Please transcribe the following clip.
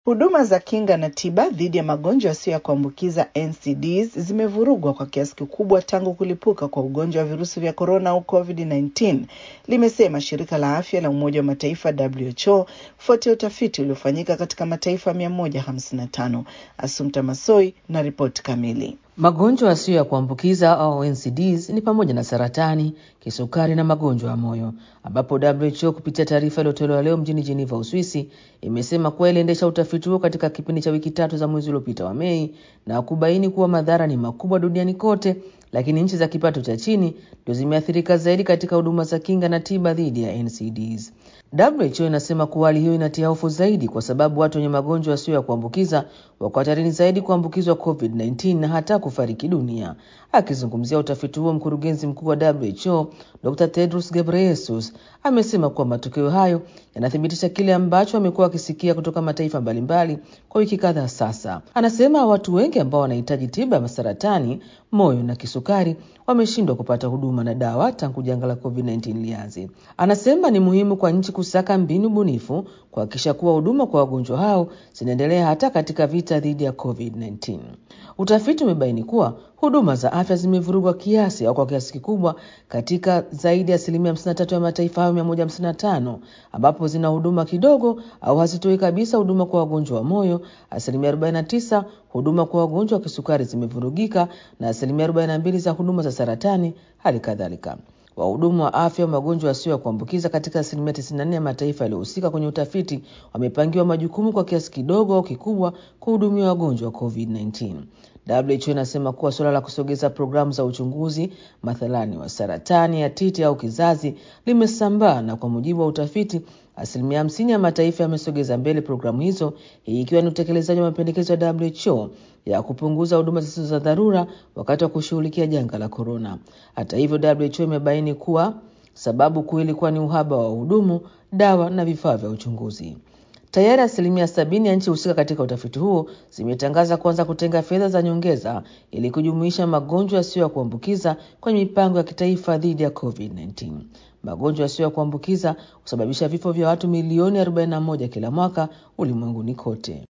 Huduma za kinga na tiba dhidi ya magonjwa yasiyo ya kuambukiza NCDs zimevurugwa kwa kiasi kikubwa tangu kulipuka kwa ugonjwa wa virusi vya korona au COVID-19, limesema shirika la afya la Umoja wa Mataifa WHO kufuatia utafiti uliofanyika katika mataifa 155. Assumpta Massoi na ripoti kamili. Magonjwa yasiyo ya kuambukiza au NCDs ni pamoja na saratani, kisukari na magonjwa ya moyo, ambapo WHO kupitia taarifa iliyotolewa leo mjini Geneva, Uswisi, imesema kuwa iliendesha utafiti huo katika kipindi cha wiki tatu za mwezi uliopita wa Mei na kubaini kuwa madhara ni makubwa duniani kote, lakini nchi za kipato cha chini ndio zimeathirika zaidi katika huduma za kinga na tiba dhidi ya NCDs. WHO inasema kuwa hali hiyo inatia hofu zaidi kwa sababu watu wenye magonjwa yasiyo ya kuambukiza wako hatarini zaidi kuambukizwa COVID-19 na hata kufariki dunia. Akizungumzia utafiti huo, mkurugenzi mkuu wa WHO Dr. Tedros Ghebreyesus amesema kuwa matokeo hayo yanathibitisha kile ambacho amekuwa akisikia kutoka mataifa mbalimbali kwa wiki kadhaa sasa. Anasema watu wengi ambao wanahitaji tiba ya saratani, moyo na kisukari wameshindwa kupata huduma na dawa tangu janga la COVID-19 lianze. Anasema ni muhimu kwa nchi kusaka mbinu bunifu kuhakikisha kuwa huduma kwa wagonjwa hao zinaendelea hata katika vita dhidi ya COVID-19. Utafiti umebaini kuwa huduma za afya zimevurugwa kiasi au kwa kiasi kikubwa katika zaidi ya asilimia 53 ya mataifa hayo 155 ambapo zina huduma kidogo au hazitoi kabisa huduma kwa wagonjwa wa moyo. Asilimia 49 huduma kwa wagonjwa wa kisukari zimevurugika na asilimia 42 za huduma za saratani hali kadhalika. Wahudumu wa afya wa magonjwa yasiyo ya kuambukiza katika asilimia 94 ya mataifa yaliyohusika kwenye utafiti wamepangiwa majukumu kwa kiasi kidogo au kikubwa kuhudumia wagonjwa wa COVID-19. WHO inasema kuwa suala la kusogeza programu za uchunguzi mathalani wa saratani ya titi au kizazi limesambaa, na kwa mujibu wa utafiti asilimia hamsini ya mataifa yamesogeza mbele programu hizo, hii ikiwa ni utekelezaji wa mapendekezo ya WHO ya kupunguza huduma zisizo za dharura wakati wa kushughulikia janga la korona. Hata hivyo, WHO imebaini kuwa sababu kuu ilikuwa ni uhaba wa wahudumu, dawa na vifaa vya uchunguzi. Tayari asilimia sabini ya nchi husika katika utafiti huo zimetangaza kuanza kutenga fedha za nyongeza ili kujumuisha magonjwa yasiyo ya kuambukiza kwenye mipango ya kitaifa dhidi ya COVID-19. Magonjwa yasiyo ya kuambukiza husababisha vifo vya watu milioni 41 kila mwaka ulimwenguni kote.